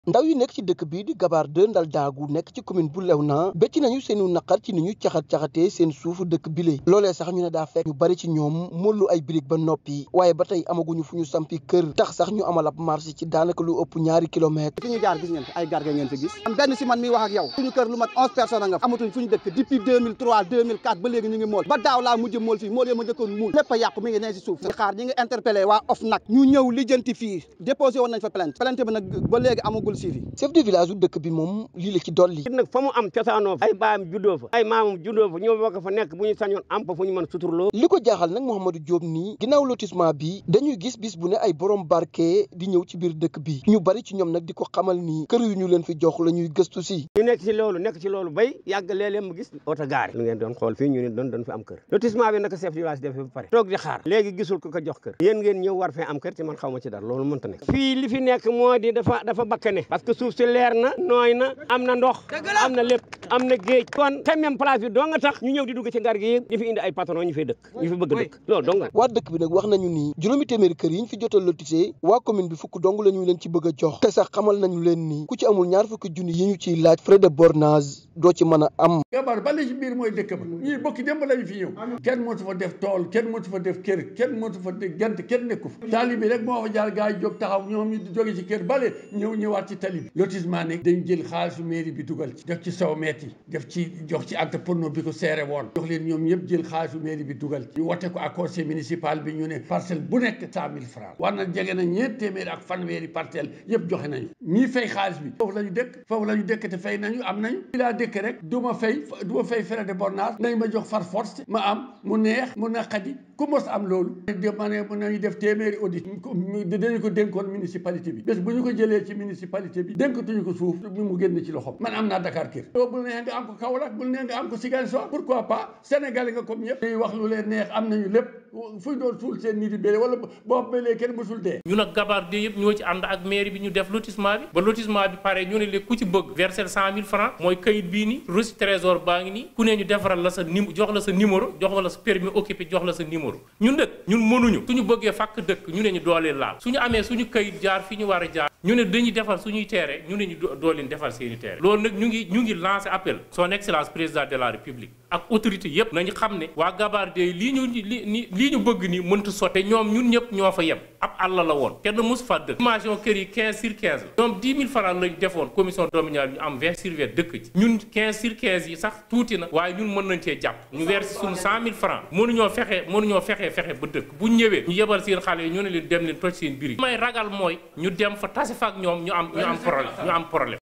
ndaw yi nekk ci dëkk bii di Gabar 2 Ndal Daagu nekk ci commune bu Léona becc nañu seenu naqar ci ni ñu caxat-caxatee seen suufu dëkk bile loolee sax ñu ne daa fekk ñu bari ci ñoom mollu ay birig ba noppi waaye ba tey amaguñu fu ñu sampi kër tax sax ñu amal ab marché ci daanaka lu ëpp ñaari kilomètre fi ñu jaar gis ngeen fi ay garga ngeen fi gis am benn si man mi wax ak yow suñu kër lu mat onze personnes a nga amatuñ fu ñu dëkk depuis 2003 2004 ba léegi ñu ngi mool ba daaw laa mujj mool fii mool yo ma njëkkoon muul lépp a yàqu mi ngi ne si suuf di xaar ñi ngi interpellé waa OFNAC ñu ñëw lijjanti fii déposé woon nañ fa plainte plainte bi nag ba léegi amagul suivi chef de village u dëkk bi moom lii la ci dolli nag fa mu am cosaanoo fa ay baayam juddoo fa ay maamam juddoo fa ñoo bokk fa nekk bu ñu sañoon am fa fu ñu mën suturloo li ko jaaxal nag Mouhamadou Diop nii ginnaaw lotissement bi dañuy gis bis bu ne ay borom barke di ñëw ci biir dëkk bi ñu bari ci ñoom nag di ko xamal ni kër yu ñu leen fi jox la ñuy gëstu si ñu nekk ci loolu nekk ci loolu bay yàgg léeg-léeg mu gis oto gaare lu ngeen doon xool fii ñu ne doon doon fi am kër lotissement bi naka chef de village def ba pare toog di xaar léegi gisul ko ko jox kër yéen ngeen ñëw war fee am kër ci man xaw ma ci dara loolu mënta nekk fii li fi nekk moo di dafa dafa bakkane parce que suuf si leer na nooy na am na ndox am na lépp am na géej kon te même place bi doo nga tax ñu ñëw di dugg ci ngar gi di fi indi ay patron ñu fay dëkk ñu fi bëgg dëkk loolu dong waa dëkk bi nag wax nañu ni juróomi téeméeri kër yi ñu fi jotal lotissé waa commune bi fukk dong la ñu leen ci bëgg a jox te sax xamal nañu leen ni ku ci amul ñaar fukki junni yi ñu ciy laaj frais de bornage doo ci mën a am Gabar ba la ci biir mooy dëkk ba ñii bokki démb lañu fi ñëw kenn mootu fa def tool kenn mootu fa def kër kenn mootu fa def gent kenn nekku fa tali bi rek moo fa jaar gaa yi jóg taxaw ñoom ñu jóge ci kër bale ñëw ñëwaat ci tali bi lotissement ne dañ jël xaalisu mairie bi dugal ci def ci saw meet yi def ci jox ci acte porno bi ko seere woon jox leen ñoom ñëpp jël xaalisu mairie bi dugal ci ñu wote ko ak conseil municipal bi ñu ne parcelle bu nekk cent mille francs war na jege na ñeent téeméeri ak fanweeri parcelle yëpp joxe nañu ñii fay xaalis bi foofu la ñu dëkk foofu la ñu dëkk te fay nañu am nañu fi laa dëkk rek du ma fay du ma fay frais de bornage nañ ma jox far force ma am mu neex mu naqadi ku mos am loolu ma ne mën nañu def téeméeri audit dañu ko dénkoon municipalité bi bés bu ñu ko jëlee ci municipalité bi dénkatuñu ko suuf bi mu génn ci loxom man am naa Dakar kër yow bul neex nga am ko Kaolack bul neex nga am ko Ziguinchor pourquoi pas Sénégal nga comme ñëpp ñuy wax lu leen neex am nañu lépp fuñ doon suul seen nit yi bële wala boo bëlee kenn mësul dee ñu nag Gabar 2 yëpp ñoo ci ànd ak mairie bi ñu def lotissement bi ba lotissement bi pare ñu ne léegi ku ci bëgg verser cent mille francs mooy kayit bii ni reçu trésor baa ngi nii ku ne ñu defaral la sa nim jox la sa numéro jox la sa permis occupé jox la sa numéro ñun dëkk ñun mënuñu suñu bëggee fàkk dëkk ñu ne ñu dooleen laal suñu amee suñu kayit jaar fi ñu war a jaar ñu ne dañuy defar suñuy teere ñu ne ñu doo leen defar seeni teere loolu nag ñu ngi ñu ngi lancé appel son excellence président de la république ak autorité yépp nañu xam ne waa Gabar 2 lii ñu li lii ñu bëgg nii mënta sotte ñoom ñun ñëpp ñoo fa yem ab àll la woon kenn mësu fa dëkk formation kër yi 15 sur 15 la ñoom 10 000 francs lañ defoon commission domaniale ñu am 20 sur 20 dëkk ci ñun 15 sur 15 yi sax tuuti na waaye ñun mën nañ cee jàpp ñu versi suñu 100 000 francs mënuñoo fexe mënuñoo fexe fexe ba dëkk bu ñëwee ñu yebal seen xale yi ñu ne leen dem leen toj seen biir may ragal mooy ñu dem fa tase fa ak ñoom ñu am ñu am problème ñu am problème